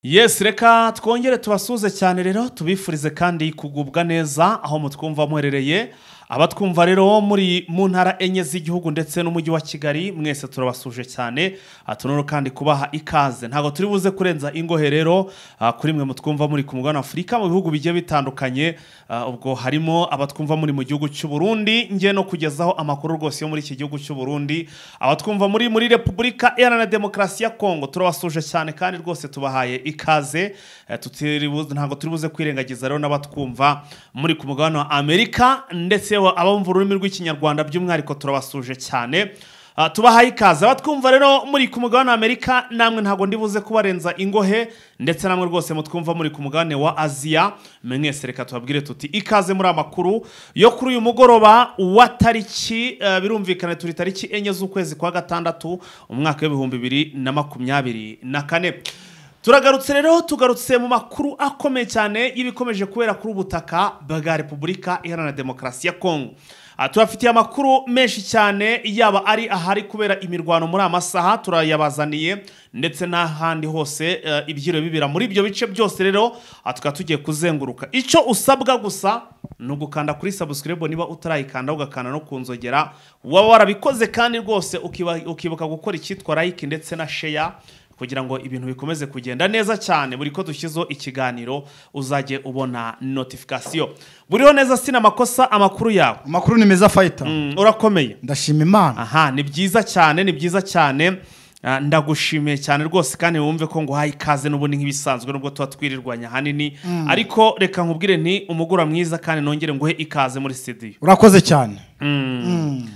yesi reka twongere tubasuhuze cyane rero tubifurize kandi kugubwa neza aho mutwumva muherereye abatwumva rero muri mu ntara enye z'igihugu ndetse n'umujyi wa kigali mwese turabasuje cyane Ah, tunoro kandi kubaha ikaze ntabwo turi buze kurenza ingohe rero ah, kuri mwe mutwumva muri ku mugabane wa afurika mu bihugu bigiye bitandukanye Ah, ubwo harimo abatwumva muri mu gihugu cy'u burundi ngiye no kugezaho amakuru rwose yo muri iki gihugu cy'u burundi abatwumva muri muri repubulika iharanira demokarasi ya kongo turabasuje cyane kandi rwose tubahaye ikaze Eh, tutiri buze- ntabwo turi buze kwirengagiza rero n'abatwumva muri ku mugabane wa amerika ndetse wa- abumva ururimi rw'ikinyarwanda by'umwihariko turabasuje cyane Ah, tubahaye ikaze abatwumva rero muri ku mugabane wa amerika namwe ntabwo ndi buze kubarenza ingohe ndetse namwe rwose mutwumva muri ku mugabane wa aziya mwese reka tubabwire tuti ikaze muri amakuru yo kuri uyu mugoroba wa tariki eh, birumvikana turi tariki enye z'ukwezi kwa gatandatu umwaka w'ibihumbi bibiri na makumyabiri na kane turagarutse rero tugarutse mu makuru akomeye cyane y'ibikomeje kubera kuri ubutaka bwa repubulika iharanira demokarasi ya kongo Ah, tubafitiye amakuru menshi cyane yaba ari ahari kubera imirwano muri amasaha turayabazaniye ndetse n'ahandi hose eh, ibyiro bibera muri ibyo bice byose rero ah, tukaba tugiye kuzenguruka icyo usabwa gusa ni ugukanda kuri sabusikiribu niba utarayikanda ugakanda no ku nzogera waba warabikoze kandi rwose ukiba- ukibuka gukora icyitwa layike ndetse na sheya kugira ngo ibintu bikomeze kugenda neza cyane buri ko dushyizeho ikiganiro uzajye ubona notifikasiyo buriho neza sinamakosa amakuru yawe amakuru ni meza fayita Mm, urakomeye ndashima imana aha ni byiza cyane ni byiza cyane Ah, ndagushimiye cyane rwose kandi wumve ko nguhaye ikaze n'ubundi nk'ibisanzwe nubwo tuba twirirwanya ahanini ariko reka nkubwire nti umugura mwiza kandi nongere nguhe ikaze muri sitidiyo urakoze cyane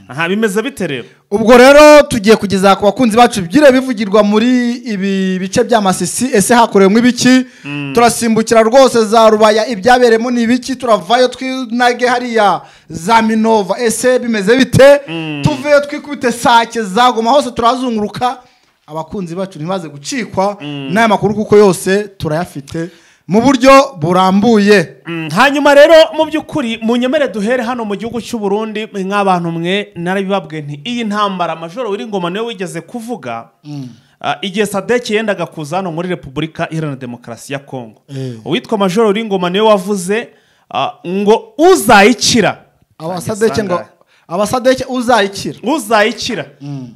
aha bimeze bite rero ubwo rero tugiye kugeza ku bakunzi bacu ibyire bivugirwa muri ibi bice by'amasisi ese hakorewemo ibiki turasimbukira rwose za rubaya ibyabereyemo ni ibiki turavayo twinage hariya za minova ese bimeze bite tuveyo twikubite sake zagoma hose turazunguruka abakunzi bacu ntibaze gucikwa n'aya makuru kuko yose turayafite mu buryo burambuye Mm, hanyuma rero mu by'ukuri munyemere duhere hano mu gihugu cy'u Burundi nk'abantu mwe narabibabwiye nti iyi ntambara majoro w'iringoma niwe wigeze kuvuga ah, igihe sadeki yendaga kuza hano muri repubulika iharanira demokarasi ya kongo Eh. uwitwa majoro w'iringoma niwe wavuze ah, ngo uzayikira abasadeke ngo Sangahe. abasadeke uzayikira uzayikira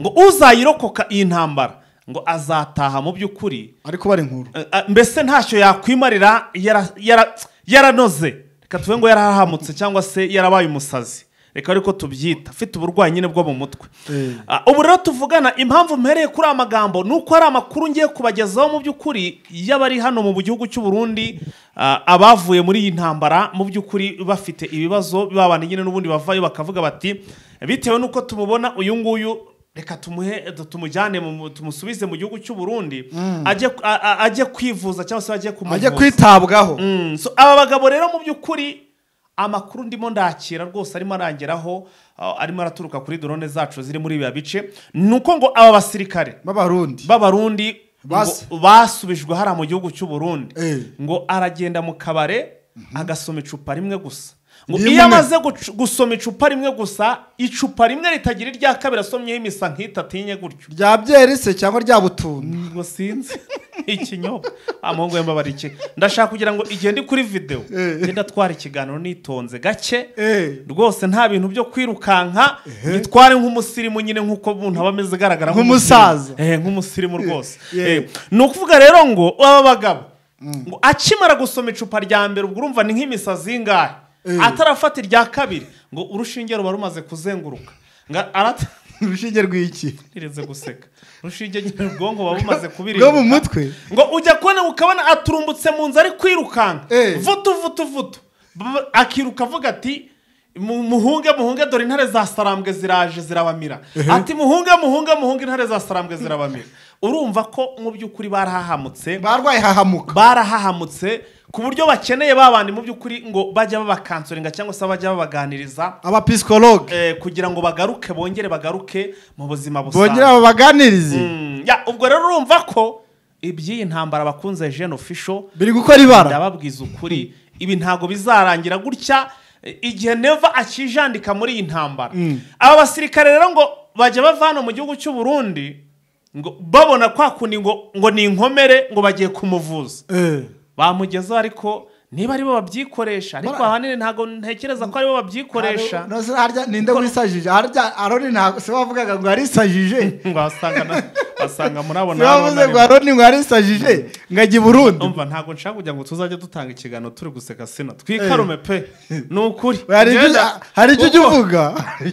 ngo uzayirokoka iyi ntambara ngo azataha mu by'ukuri ariko bari inkuru Eh, ah, mbese ntacyo yakwimarira yara- yara- yaranoze reka tuve ngo yarahahamutse cyangwa se yarabaye umusazi reka ariko tubyita afite uburwayi nyine bwo mu mutwe Eh. Ah, ubu rero tuvugana impamvu mpereye kuri aya magambo ni uko hari amakuru ngiye kubagezaho mu by'ukuri y'abari hano mu gihugu cy'u Burundi ah, abavuye muri iyi ntambara mu by'ukuri bafite ibibazo babana nyine n'ubundi bavayo bakavuga bati bitewe n'uko tumubona uyu nguyu reka tumuhe tumujyane mu- mu- tumusubize mu gihugu cy'u Burundi ajye a- a- ajye kwivuza cyangwa se ajye ajye kumuvuza kwitabwaho Mm, so aba bagabo rero mu by'ukuri amakuru ndimo ndakira rwose arimo arangeraho ah, arimo araturuka kuri drone zacu ziri muri biya bice ni uko ngo aba basirikare b'abarundi b'abarundi ngo Bas- basubijwe hariya mu gihugu cy'u Burundi Eh. ngo aragenda mu kabare agasoma icupa rimwe gusa ngo Rimwe. iyo amaze gucu- gusoma icupa rimwe gusa icupa rimwe ritagira irya kabiri asomyeho imisa nk'itatu enye gutyo rya byerise cyangwa rya butunda ngo sinzi ikinyobwa amuhungu yambabara iki ndashaka kugira ngo igihe ndi kuri videwo Eh. ngenda atwara ikiganiro nitonze gake Eh. rwose nta bintu byo kwirukanka nitware nk'umusirimu nyine nk'uko umuntu aba ameze agaragara Nk'umusaza. nk'umusirimu. Eh, nk'umusirimu rwose Eh. Eh, ni ukuvuga rero ngo aba bagabo ngo akimara gusoma icupa rya mbere ubwo urumva ni nk'imisazi y'ingahe Eh. atarafata irya kabiri ngo urushinge ruba rumaze kuzenguruka ngo arata urushinge rw'iki ireze guseka urushinge nyine ubwonko buba bumaze kubirinda rwo mu mutwe ngo ujya kubona ukabona aturumbutse mu nzu ari kwirukanka Eh. vutu vutu vutu B- akiruka avuga ati "Mu- muhunge muhunge dore intare za sarambwe ziraje zirabamira ati muhunge muhunge muhunge intare za sarambwe zirabamira urumva ko mu by'ukuri barahahamutse barwaye hahamuka barahahamutse ku buryo bakeneye babandi mu by'ukuri ngo bajya babakansoringa cyangwa se bajya babaganiriza abapisikologe eh, kugira ngo bagaruke bongere bagaruke mu buzima bongera busanzwe babaganirize Mm, ya, ubwo rero urumva ko iby'iyi ntambara bakunze jeune official biri gukora ibara ndababwiza ukuri ibi ntago bizarangira gutya eh, igihe neva akijandika muri iyi ntambara aba basirikare rero ngo bajya bava hano mu gihugu cy'u Burundi ngo babona kwa kundi ngo ngo ni inkomere ngo bagiye kumuvuza Eh. bamugezaho ariko niba aribo babyikoresha ariko Bara- ahanini ntabwo ntekereza ko aribo babyikoresha No, se- harya ninde wisajije harya aroni ntabwo se wavugaga ngo yarisajije ngo wasanga na- wasanga murabona se wavuze ngo hano aroni ngo yarisajije ngo ajya i burundi umva ntabwo nshaka kugira ngo tuzajye dutanga ikiganiro turi guseka sino twikarume pe ni ukuri hari ibyo- Ngenda- hari icyo ujya Uko- uvuga hari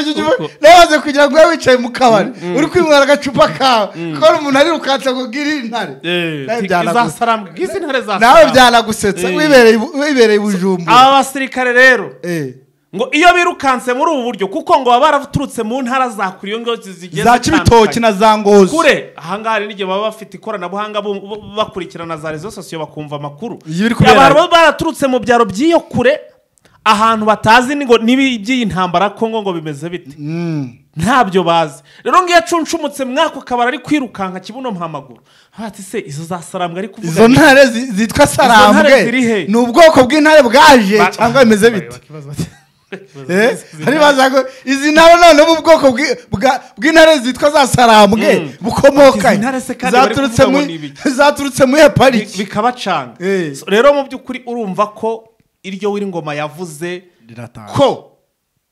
icyo ujya uvuga Uko. nabaze kugira ngo ube wicaye mu kabari uri kwinywera agacupa kawe ko hari umuntu ari rukansa ngo ubwire iyi ntare Eh, Nawe ti- byanagu- izasarambe bw'izi ntare nawe zasarambe byanagusetsa Eh. wibereye i Bu- wibereye i bujumbura aba basirikare rero Eh. ngo iyo birukanse muri ubu buryo kuko ngo baba baraturutse mu ntara za kure iyo ngibyo zigiye za kibitoki na za ngozi kure ahangaha hari n'igihe baba bafite ikoranabuhanga bu- bu- bakurikirana za rezo sosiyo bakumva amakuru Iyo biri kubera- Abantu baba baraturutse mu byaro by'iyo kure ahantu batazi ni ngo n'ibi by'iyi ntambara kongo ngo bimeze bite Mm. ntabyo bazi rero ngiyo acunshumutse mwako kabari ari kwirukanka kibuno mpamaguru hati se izo zasarambwe ari kuvuga izo ntare zi- zitwa ntare ziri he? sarambwe ni ubwoko bw'intare bwaje Ba- cyangwa bimeze bite Bakibaza bati- Eh, bakibaza bati- hari baza ngo izi ntare none mu bwoko bwi- bwa- bw'intare zitwa za sarambwe bukomoka Izi ntare se kandi bari zaturutse kuvuga ngo muri- ni ibiki? zaturutse muri Bi- pariki bikabacanga Eh. So, rero mu by'ukuri urumva ko iryo w'ingoma yavuze Riratanga. ko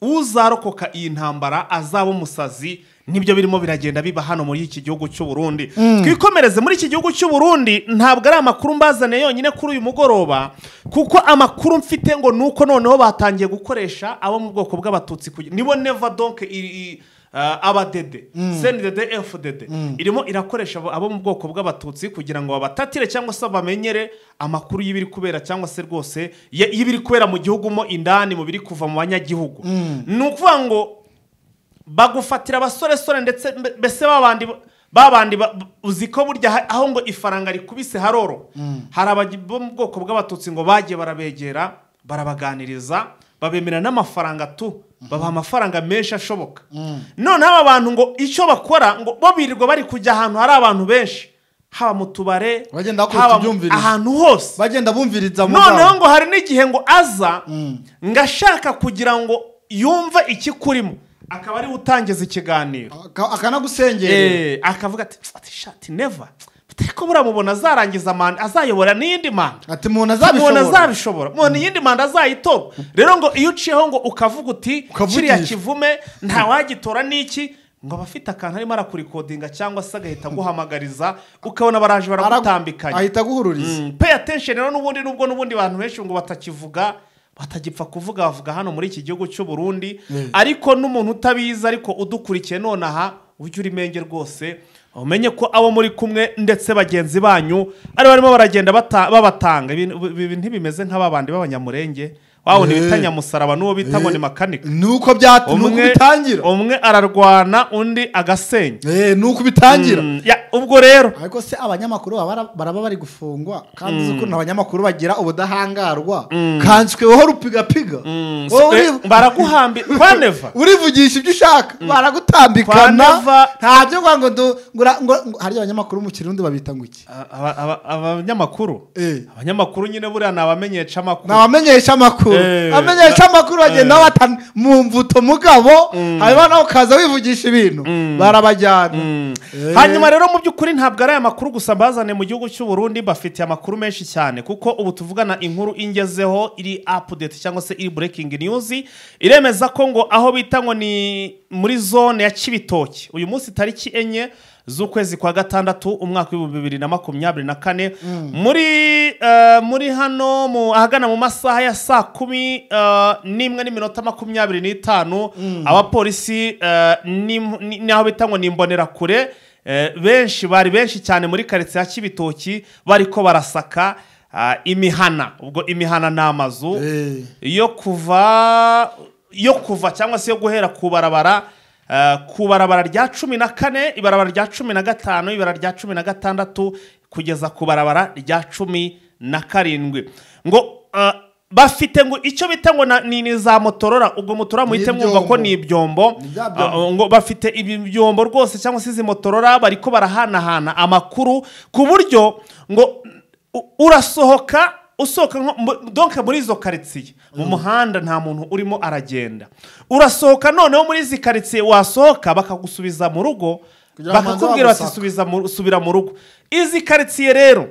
uzarokoka iyi ntambara azaba umusazi nibyo birimo biragenda biba hano muri iki gihugu cy'u Burundi twikomereze muri iki gihugu cy'u Burundi ntabwo ari amakuru mbazane yonyine kuri uyu mugoroba kuko amakuru mfite ngo nuko noneho batangiye gukoresha abo mu bwoko bw'abatutsi kugira- nibo neva donke abadede sendede efudede irimo irakoresha abo- abo mu bwoko bw'abatutsi kugira ngo babatatire cyangwa se bamenyere amakuru y'ibiri kubera cyangwa se rwose y- y'ibiri kubera mu gihugu mo indani mu biri kuva mu banyagihugu ni ukuvuga ngo bagufatira abasoresore ndetse mbe- mbese babandi babandi ba- uzi ko burya ha- aho ngo ifaranga rikubise haroro hari abagi- bo mu bwoko bw'abatutsi ngo bagiye barabegera barabaganiriza babemera n'amafaranga tu babaha amafaranga menshi ashoboka noneho aba bantu ngo icyo bakora ngo bo birirwa bari kujya ahantu hari abantu benshi haba mu tubare Bagenda bakubita haba mu- ibyumvirizo. ahantu hose bagenda bumviriza mu noneho bwabo. ngo hari n'igihe ngo aza ngo ashaka kugira ngo yumve ikikurimo akaba ariwe utangiza ikiganiro Aka- akanagusengera Eh, akavuga ati ati shati neva ko buramubona azarangiza manda azayobora n'iyindi manda ati umuntu umuntu azabishobora azabishobora umuntu iyindi manda azayitora rero ngo iyo uciyeho ngo ukavuga uti Ukavugisha. kiriya kivume ntawagitora n'iki ngo aba afite akantu arimo arakurikodinga cyangwa se agahita aguhamagariza ukabona baraje baragutambikanye ahita aguhururiza Mm, pay attention rero n'ubundi nubwo n'ubundi abantu benshi ngo batakivuga batagipfa kuvuga bavuga hano muri iki gihugu cy'u Burundi ariko n'umuntu utabizi ariko udukurikiye none aha ujye uri menge rwose umenye ko abo muri kumwe ndetse bagenzi banyu ari barimo baragenda bata- babatanga Ibi- ibi ntibimeze nk'aba bandi b'abanyamurenge wabona Eh. ibita nyamusaraba n'uwo bita ngo ni Eh. makanika ni uko byat- ni uko umwe bitangira umwe ararwana undi agasenya Eh, ni uko bitangira Mm, ya, ubwo rero ariko se abanyamakuru baba bara- baraba bari gufungwa kandi uzi ukuntu abanyamakuru bagira ubudahangarwa kansweho rupigapiga Wowe uri- baraguhambira kwaneva urivugisha ibyo ushaka baragutambikana Kwaneva- ntabyo ngo ngo ndu- ngo ura- ngo ngo- harya abanyamakuru mu kirundi babita ngo iki A- aba- aba- abanyamakuru Eh. abanyamakuru nyine buriya ni abamenyesha ni amakuru abamenyesha amakuru Eh, abamenyesha ba- amakuru bagenda eh. bata mu mvuto mugabo hanyuma nawe ukaza wivugisha ibintu barabajyana Mm. Eh. hanyuma rero mu by'ukuri ntabwo ari aya makuru gusa bazane mu gihugu cy'u Burundi bafite amakuru menshi cyane kuko ubu tuvugana inkuru ingezeho iri update cyangwa se iri breaking news iremeza ko ngo aho bita ngo ni muri zone ya Kibitoki uyu munsi tariki enye z'ukwezi kwa gatandatu umwaka w'ibihumbi bibiri na makumyabiri na kane muri eh, muri hano mu ahagana mu masaha ya saa kumi eh, n'imwe n'iminota makumyabiri n'itanu abapolisi eh, n'im- ni- n'aho bita ngo ni imbonerakure eh, benshi bari benshi cyane muri karitsiye ya kibitoki bariko barasaka ah, imihana ubwo imihana ni amazu Eh. yo kuva yo kuva cyangwa se yo guhera ku barabara eh, ku barabara rya cumi na kane ibarabara rya cumi na gatanu ibarabara rya cumi na gatandatu kugeza ku barabara rya cumi na karindwi ngo eh, bafite ngo icyo bita ngo na- ni ni za motorora ubwo motorora muhite Ni mwumva ko ibyombo. ni ibyombo Ni bya Ah, byombo. ngo bafite ibi byombo rwose cyangwa se izi motorora bariko barahanahana amakuru ku buryo ngo u- urasohoka usohoka nko mu- donc muri izo karitsiye mu muhanda nta muntu urimo aragenda urasohoka noneho muri izi karitsiye wasohoka bakagusubiza mu rugo Kugira ngo abanze bakakubwira bati bagusaka. "Subiza mu- subira mu rugo izi karitsiye rero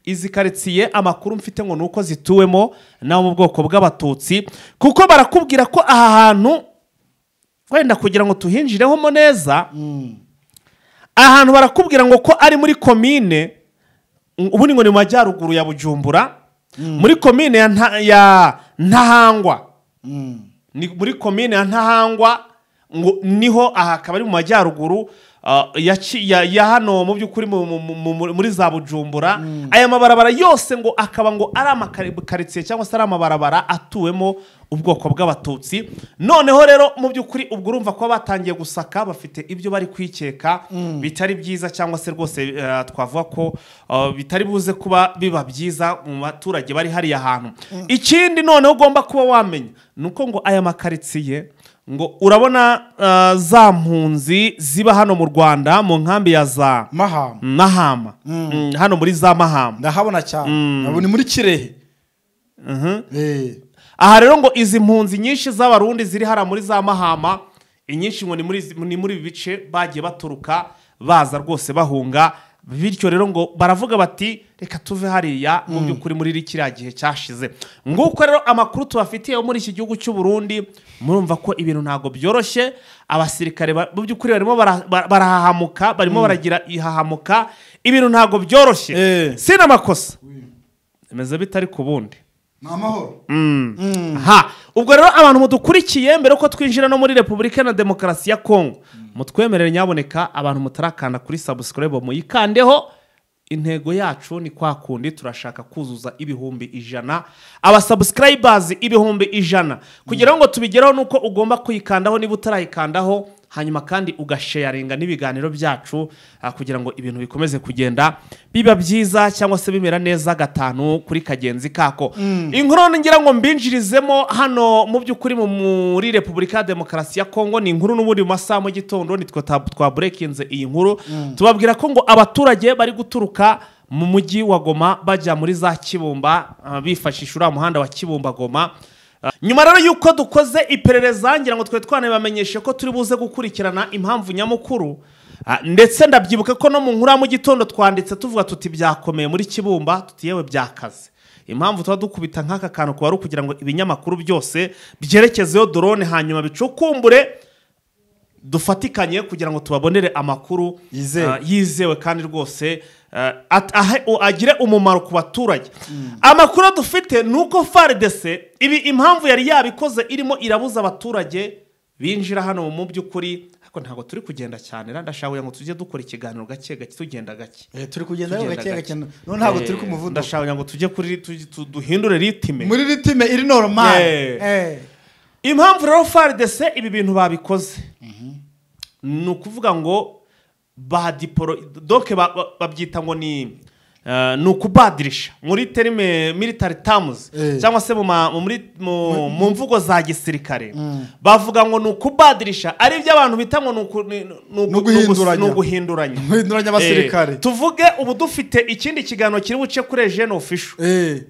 izi karitsiye amakuru mfite ngo ni uko zituwemo n'abo mu bwoko bw'abatutsi kuko barakubwira ko aha hantu wenda kugira ngo tuhinjiremo neza ahantu barakubwira ngo ko ari muri komine mm, ubundi ngo ni mu majyaruguru ya bujumbura muri komine ya Nta- ya ntahangwa ni muri komine ya ntahangwa ngo niho aha akaba ari mu majyaruguru ah, ya Ki- ya- ya hano mu by'ukuri mu- mu- mu- mu- muri za bujumbura aya mabarabara yose ngo akaba ngo ari amakaritsiye cyangwa se ari amabarabara atuwemo ubwoko bw'abatutsi noneho rero mu by'ukuri ubwo urumva ko batangiye gusaka bafite ibyo bari kwikeka bitari byiza cyangwa se rwose eh, twavuga ko eh, bitari buze kuba biba byiza mu baturage bari hariya hantu ikindi noneho ugomba kuba wamenya ni uko ngo aya makaritsiye ngo urabona eh, za mpunzi ziba hano mu rwanda mu nkambi ya za mahama mahama Mm, hano muri za mahama ndahabona cyane ubu ni muri kirehe Eh. aha rero ngo izi mpunzi nyinshi z'abarundi ziri hariya muri za mahama inyinshi ngo ni muri izi- ni muri ibi bice bagiye baturuka baza rwose bahunga bityo rero ngo baravuga bati reka tuve hariya mu by'ukuri muri iri kiriya gihe cyashize nguko rero amakuru tubafitiye yo muri iki gihugu cy'u Burundi murumva ko ibintu ntabwo byoroshye abasirikare ba- mu by'ukuri barimo bara- bara- barahahamuka barimo baragira ihahamuka ibintu ntabwo byoroshye Eh. sina amakosa bimeze bitari ku bundi ni amahoro ha ubwo rero abantu mudukurikiye mbere yuko twinjira no muri repubulika na demokarasi ya kongo mutwemerere nyaboneka abantu mutarakanda kuri sabusikarayibu muyikandeho intego yacu ni kwa kundi turashaka kuzuza ibihumbi ijana abasabusikarayibazi ibihumbi ijana kugira ngo tubigereho nuko ugomba kuyikandaho niba utarayikandaho hanyuma kandi ugasheyaringa n'ibiganiro byacu ah, kugira ngo ibintu bikomeze kugenda biba byiza cyangwa se bimera neza gatanu kuri kagenzi kako inkuru ngira ngo mbinjirizemo hano mu by'ukuri mu- muri repubulika ya demokarasi ya kongo ni inkuru n'ubundi mu masaha mu gitondo nitwe tab- twaburekinze iyi nkuru tubabwira ko ngo abaturage bari guturuka mu mujyi wa goma bajya muri za kibumba ah, bifashisha uriya muhanda wa kibumba goma nyuma rero y'uko dukoze iperereza ngira ngo twari twanabamenyeshe ko turi buze gukurikirana impamvu nyamukuru Ah, ndetse ndabyibuka ko no mu nkuru ya mu gitondo twanditse tuvuga tuti byakomeye muri kibumba tuti yewe byakaze impamvu tuba dukubita nk'aka kantu kuba ari ukugira ngo ibinyamakuru byose byerekezeho dorone hanyuma bicukumbure dufatikanye kugira ngo tubabonere amakuru Yizewe. ah, yizewe kandi rwose ah, at- ahe- u- agire umumaro ku baturage amakuru dufite ni uko faridese ibi impamvu yari yabikoze irimo irabuza abaturage binjira hano mu by'ukuri ariko ntabwo turi kugenda cyane era ndashaka kugira ngo tujye dukora ikiganiro gake gake tugenda gake Eh, turi kugenda rero Tugenda gake gake. gake none ntabwo turi ku Eh, muvuduko ndashaka kugira ngo tujye kuri tu- tu- duhindure ritime muri ritime iri normale Yeah. Eh. impamvu rero faridese ibi bintu babikoze ni ukuvuga ngo badiporo doke ba- ba- babyita ngo ni eh, ni ukubadirisha muri terime military terms Eh. cyangwa se mu ma- mu muri- mu- mu mvugo za gisirikare bavuga ngo ni ukubadirisha ari ibyo abantu bita ngo ni uku- ni- ni- ni uku- ni ugus- uguhinduranya. ni uguhinduranya Guhinduranya abasirikare. Eh, tuvuge ubu dufite ikindi kiganiro kiri buce kuri ejene ofisho Eh.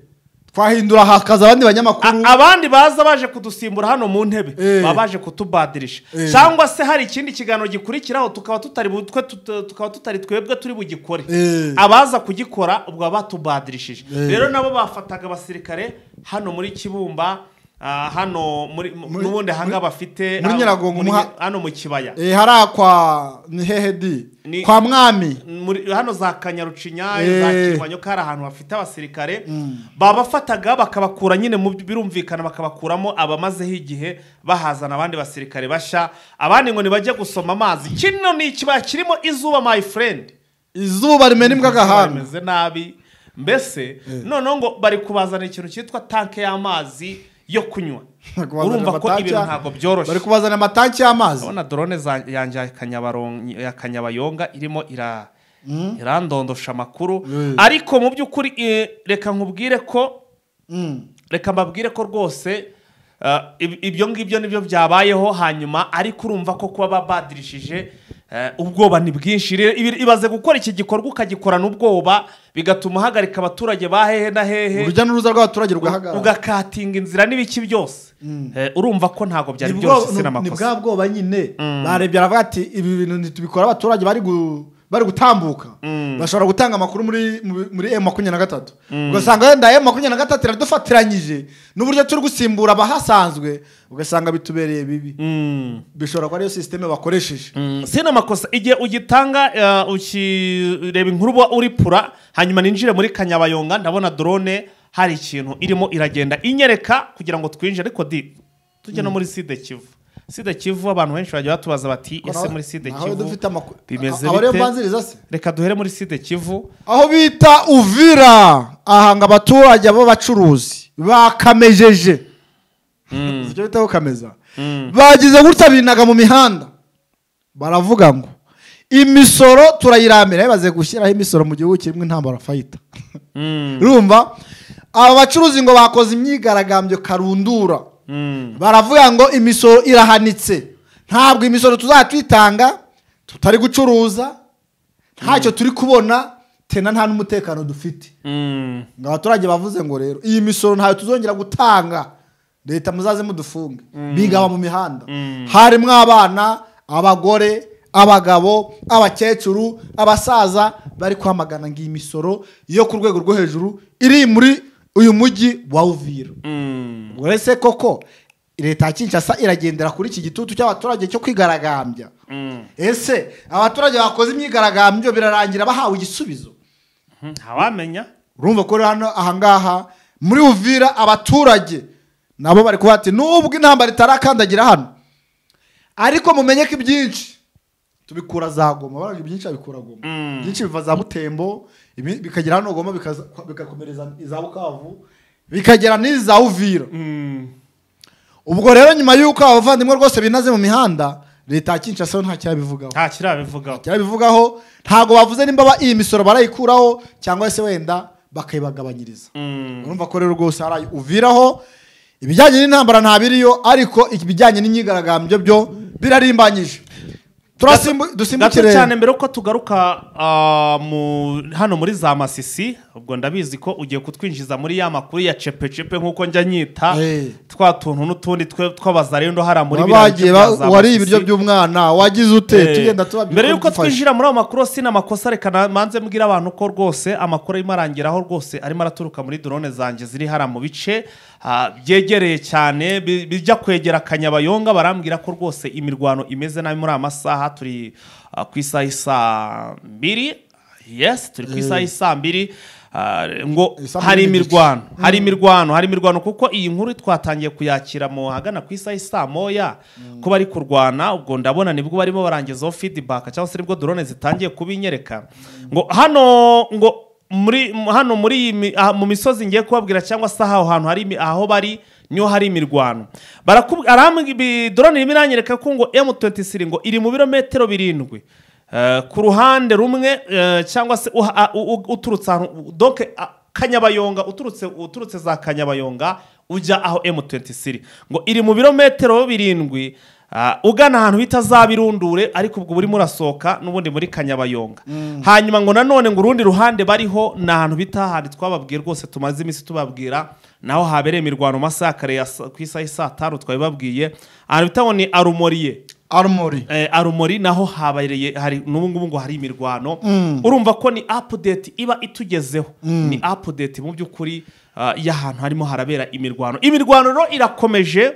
twahindura hakaza abandi banyamakuru A- abandi baza baje kudusimbura hano mu ntebe Eh. baba baje kutubadirisha Eh. cyangwa se hari ikindi kiganiro gikurikiraho tukaba tutari butwe tut- tukaba tutari twebwe turi bugikore Eh. abaza kugikora ubwo baba batubadirishije Eh. rero nabo bafataga abasirikare hano muri kibumba ah, hano muri Muri- n'ubundi ahanga bafite muri ah, Nyiragongo, muri- muha- hano mu kibaya Eh, hariya kwa ni hehe di Ni- kwa mwami muri hano za kanyarucinya Eh. za kivanyo ko hari ahantu hafite abasirikare babafataga bakabakura nyine mu birumvikana bakabakuramo abamazeho igihe bahazana abandi basirikare bashya abandi ngo ntibajye gusoma amazi kino ni ikibaya kirimo izuba my friend izuba rimena imbwa agahanga bameze nabi mbese noneho ngo bari kubazana ikintu cyitwa tanke y'amazi yo kunywa Kubazanira urumva ko amatanki ibintu ya- ntabwo byoroshye bari kubazana amatanki y'amazi ndabona dorone za- yanjye ya Kanyabaron- ya kanyabayonga irimo ira irandondosha amakuru Mm. ariko mu by'ukuri eh, reka nkubwire ko Mm. reka mbabwire ko rwose eh, ib- ibyo ngibyo nibyo byabayeho hanyuma ariko urumva ko kuba babadirishije Eh, ubwoba ni bwinshi rero ibi- ibaze gukora iki gikorwa ukagikorana ubwoba bigatuma uhagarika abaturage ba hehe na hehe urujya n'uruza rw'abaturage rugahagarara ugakatinga inzira n'ibiki byose Eh, urumva ko ntabwo byari Ni bwo- byoroshye si ni- ni bwa n'amakosa bwoba nyine barebye aravuga ati ibi bintu ntitubikora abaturage bari gu- bari gutambuka bashobora gutanga amakuru muri muri- muri emu makumyabiri na gatatu ugasanga wenda emu makumyabiri na gatatu iradufatiranyije n'uburyo turi gusimbura abahasanzwe ugasanga bitubereye bibi Mm. bishobora kuba ariyo sisiteme bakoresheje Mm, si n'amakosa igihe ugitanga eh, ukireba inkuru uba uri pura hanyuma ninjire muri kanyabayonga ndabona drone hari ikintu irimo iragenda inyereka kugira ngo twinjire ariko di tujye no muri side kivu side kivu abantu benshi bajya batubaza bati ese muri side Naho dufite kivu amakuru bimeze aba ariyo bite? mbanziriza se reka duhere muri side kivu aho bita uvira ahanga abaturage b'abacuruzi bakamejeje icyo bita kukameza bagize gutya binaga mu mihanda baravuga ngo imisoro turayirambira bibaze gushyiraho imisoro mu gihugu kirimo intambara fayita Mm, urumva aba bacuruzi ngo bakoze imyigaragambyo karundura mm, baravuga ngo imisoro irahanitse ntabwo imisoro tuzatwitanga tutari gucuruza ntacyo turi kubona tena nta n'umutekano dufite mm. ngo abaturage bavuze ngo rero iyi misoro ntayo tuzongera gutanga leta muzaze mudufunge bigaba mu mihanda harimo abana abagore abagabo abakecuru abasaza bari kwamagana ngo iyi misoro yo ku rwego rwo hejuru iri muri uyu mujyi wa uvira Mm. uretse koko leta ya kinshasa iragendera kuri iki gitutu cy'abaturage cyo kwigaragambya Mm. ese abaturage bakoze imyigaragambyo birarangira bahawe igisubizo ntawamenya urumva ko rero hano ahangaha muri uvira abaturage nabo bari kuba ati nubwo intambara itarakandagira hano ariko mumenye ko ibyinshi tubikura za goma baraga ibyinshi babikura goma Mm. ibyinshi biva za butembo ibi- bikagera hano goma bikaza- bigakomereza iza bukavu bikagera n'iza uvira Mm. ubwo rero nyuma y'uko abavandimwe rwose binaze mu mihanda leta ya kinshasa yo nta cyabivugaho nta kirabivugaho cyabivugaho ntabwo bavuze nimba ba- iyi misoro barayikuraho cyangwa se wenda bakayibagabanyiriza Mm. urumva ko rero rwose hari uviraho ibijyanye n'intambara ntabiriyo ariko ibijyanye n'imyigaragambyo byo birarimbanyije Turasimbu- gato dusimbukire cyane mbere yuko tugaruka ah, mu- hano muri za masisi ubwo ndabizi ko ugiye kutwinjiza muri ya makuru ya cepecepe nk'uko njya nyita Eh. twa tuntu n'utundi twe tw'abazarindo hariya muri biriya bice wabagiye bya ba- za wariye Masisi. ibiryo by'umwana wagize ute Eh, tugenda tubabwira mbere yuko bidufasha. twinjira muri ayo makuru si n'amakosa reka na- manze mbwira abantu ko rwose amakuru arimo arangiraho rwose arimo araturuka muri drone zanjye ziri hariya mu bice ah, byegereye cyane bi- bijya kwegera akanyabayonga barambwira ko rwose imirwano imeze nabi muri aya masaha turi ah, ku isaha isaa mbiri yes turi ku isaha isaa mbiri ah, ngo Isaha hari mbiri n'igice. imirwano hari imirwano hari imirwano kuko iyi nkuru twatangiye kuyakira mu hagana ku isaha isa moya ko bari kurwana ubwo ndabona nibwo barimo barangizaho feedback cyangwa se nibwo drone zitangiye kubinyereka ngo hano ngo muri m- hano muri iyi mi- aha- mu misozi ngiye kubabwira cyangwa se aho hantu hari imi- aho bari niho hari imirwano barakubwi- arambwi- drone irimo iranyereka ko ngo M23 ngo iri mu birometero birindwi Eh, ku ruhande rumwe eh, cyangwa se uha- a- u- u- uturutse ahantu donc a- kanyabayonga uturutse uturutse za kanyabayonga ujya aho M23 ngo iri mu birometero birindwi ah, ugana ahantu bita za birundure ariko ubwo burimo urasohoka n'ubundi muri kanyabayonga hanyuma ngo nanone ngo urundi ruhande bariho ni ahantu bita hahandi twababwiye rwose tumaze iminsi tubabwira naho habereye imirwano mu masaha ya kare ya sa- ku isaha y'i saa tanu twabibabwiye ahantu bita ngo ni arumoriye arumori eh, arumori naho habereye hari n'ubu ngubu ngo hari imirwano urumva ko ni apudeti iba itugezeho ni apudeti mu by'ukuri ah, y'ahantu harimo harabera imirwano imirwano rero irakomeje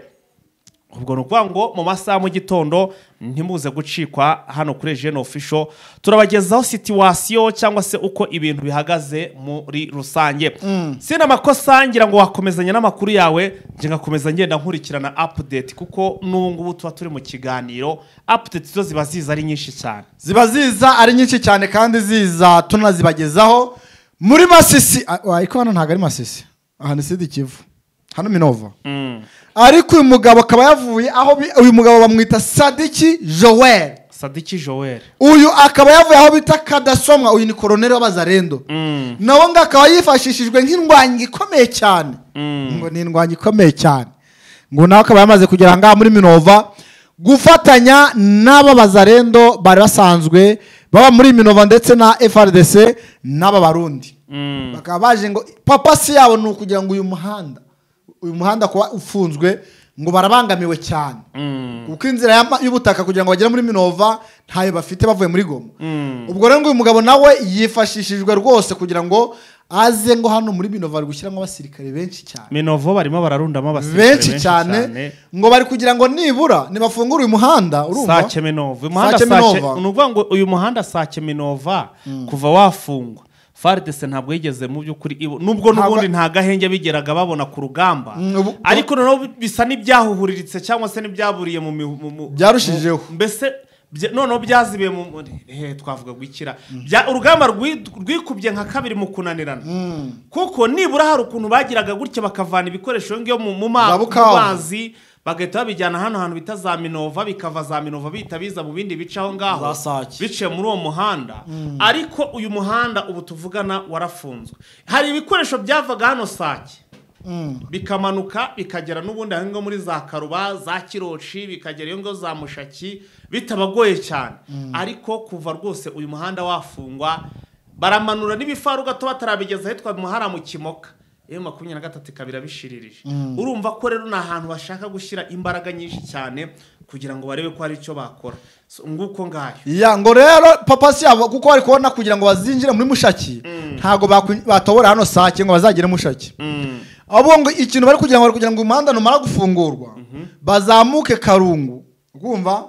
ubwo ni ukuvuga ngo mu masaha mu gitondo ntimuze gucikwa hano kuri jene ofisho turabagezaho situwasiyo cyangwa se uko ibintu bihagaze muri rusange si n'amakosa ngira ngo wakomezanya n'amakuru yawe njye ngakomeza ngenda nkurikirana apudeti kuko n'ubu ngubu tuba turi mu kiganiro apudeti zo ziba ziza ari nyinshi cyane ziba ziza ari nyinshi cyane kandi ziza tunazibagezaho muri masisi ah, wa, ariko hano ntabwo ari masisi aha ni sidi kivu hano minova ariko uyu mugabo akaba yavuye aho bi- uyu mugabo bamwita sadiki joel sadiki joel uyu akaba yavuye aho bita kadasomwa uyu ni koroneri w'abazarendo nawe ngo akaba yifashishijwe nk'indwanyi ikomeye cyane ngo ni indwanyi ikomeye cyane ngo nawe akaba yamaze kugera aha ngaha muri minova gufatanya n'aba bazarendo bari basanzwe baba muri minova ndetse na frdc n'aba barundi bakaba baje ngo papasi yabo ni ukugira ngo uyu muhanda uyu muhanda kuba ufunzwe ngo barabangamiwe cyane kuko inzira y'ama- y'ubutaka kugira ngo bagere muri minova ntayo bafite bavuye muri goma ubwo rero ngo uyu mugabo nawe yifashishijwe rwose kugira ngo aze ngo hano muri minova bari gushyiramo abasirikare benshi cyane minovo barimo bararundamo abasirikare benshi cyane ngo bari kugira ngo nibura nibafungura uyu muhanda urumva sake minova umuhanda Sake sake Minova. ni ukuvuga ngo uyu muhanda sake minova kuva wafungwa faridese ntabwo yigeze mu by'ukuri ibo- nubwo Ntabwo- n'ubundi nta gahenge bigeraga babona ku rugamba Mm, ubu- ariko noneho bisa n'ibyahuhuriritse cyangwa se n'ibyaburiye mu mihu- mu- mu- Byarushijeho. mu- mbese bya- noneho byazibiye mu mu- eh, twavuga gwikira Bya- urugamba rwi- rwikubye nka kabiri mu kunanirana kuko nibura hari ukuntu bagiraga gutya bakavana ibikoresho ngiyo mu mu ma- Za mu Bukavu. mazi bagahita babijyana hano hantu bita za minova bikava za minova bihita biza mu bindi bice aho ngaho Za Sake. biciye muri uwo muhanda ariko uyu muhanda ubu tuvugana warafunzwe hari ibikoresho byavaga hano sake bikamanuka bikagera n'ubundi aho ngaho muri za karuba za kiroshi bikagera iyo ngaho za mushaki bitabagoye cyane ariko kuva rwose uyu muhanda wafungwa baramanura n'ibifaru gato batarabigeza ahitwa muhara mu kimoka iyo makumyabiri na gatatu ikaba irabishiririje urumva ko rero ni ahantu bashaka gushyira imbaraga nyinshi cyane kugira ngo barebe ko hari icyo bakora So, nguko ngayo ya ngo rero papasi yabo kuko bari kubona kugira ngo bazinjire muri mushaki ntabwo baku- batobora hano sake ngo bazagere mushaki ahubwo ngo ikintu bari kugira ngo bari kugira ngo umuhanda numara gufungurwa bazamuke karungu urumva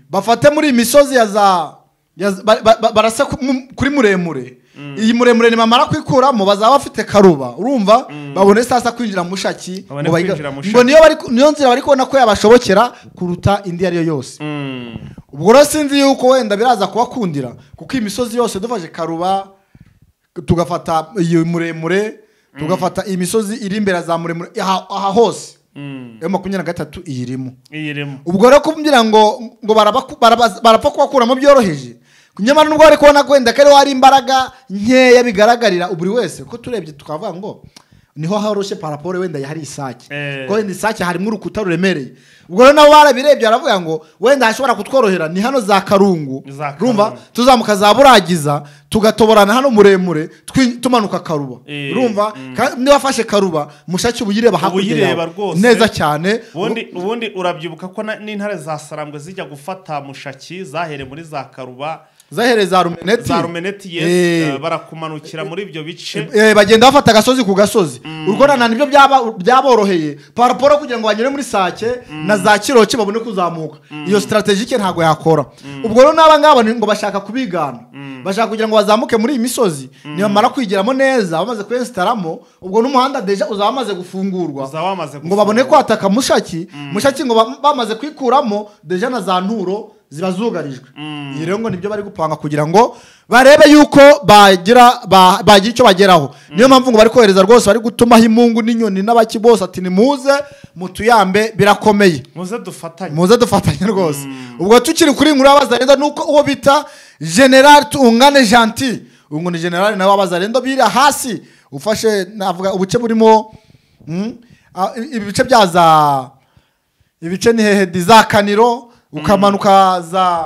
bafate muri iyi misozi ya za ya za- ba- ba- ba- barasa ku- mu- kuri muremure iyi muremure nibamara kwikuramo bazaba bafite karuba urumva babone sasa kwinjira mushaki Babone ngo bayiga- kwinjira Mushaki. ngo niyo bari ku- niyo nzira bari kubona ko yabashobokera kuruta indi iyo ari yo yose ubwo rero sinzi yuko wenda biraza kubakundira kuko iyi misozi yose dufashe karuba tugafata iyo muremure tugafata iyi misozi iri imbere ya za muremure aha aha hose yo makumyabiri na gatatu iyirimo iyirimo ubwo rero kumbwira ngo ngo barabaku- baraba- barapfa kubakuramo byoroheje nyamara nubwo bari kubona ko wenda ko ariho hari imbaraga nkeya bigaragarira buri wese ko turebye tukavuga ngo niho horoshye paraporo wenda hari isake Eh. ko wenda isake harimo urukuta ruremereye ubwo rero nabo barabirebye baravuga ngo wenda hashobora kutworohera ni hano za karungu Za Karungu. rumva tuzamuka za buragiza tugatoborana hano muremure twi- tumanuka karuba Eh, rumva ka- niba afashe karuba mushaki uba uyireba hakurya uyireba yawe. rwose. neza cyane ubundi ubundi urabyibuka ko na- n'intare za sarambwe zijya gufata mushaki zahereye muri za karuba zahereye za rumeneti za rumeneti Eh. yes, eh, barakumanukira muri ibyo bice Eh, bagenda bafata agasozi ku gasozi urwo na nibyo byaba- byaboroheye paraporo kugira ngo banyure muri sake na za kiroke babone kuzamuka iyo sitarategike ntabwo yakora ubwo rero n'aba ngaba ni- ngo bashaka kubigana bashaka kugira ngo bazamuke muri iyi misozi nibamara kwigiramo neza bamaze kwesitaramo ubwo n'umuhanda deja uzaba wamaze gufungurwa Uzaba wamaze ngo gufungurwa. babone kwataka mushaki mushaki ngo ba- bamaze kwikuramo deja na za nturo ziba zugarijwe iyi rero ngo nibyo bari gupanga kugira ngo barebe yuko bagira ba- bagira icyo bageraho niyo mpamvu ngo bari kohereza rwose bari gutumaho imungu n'inyoni n'abaki bose ati nimuze mutuyambe birakomeye muze dufatanye muze dufatanye rwose ubwo tukiri kuri inkuru y'abazarenda ni uko uwo bita generali tungane janti uyu ngo ni generali nawe w'abazarenda biri hasi ufashe navuga ubuce burimo mm, a- i- ibice bya za ibice ni hehe di za kaniro ukamanuka za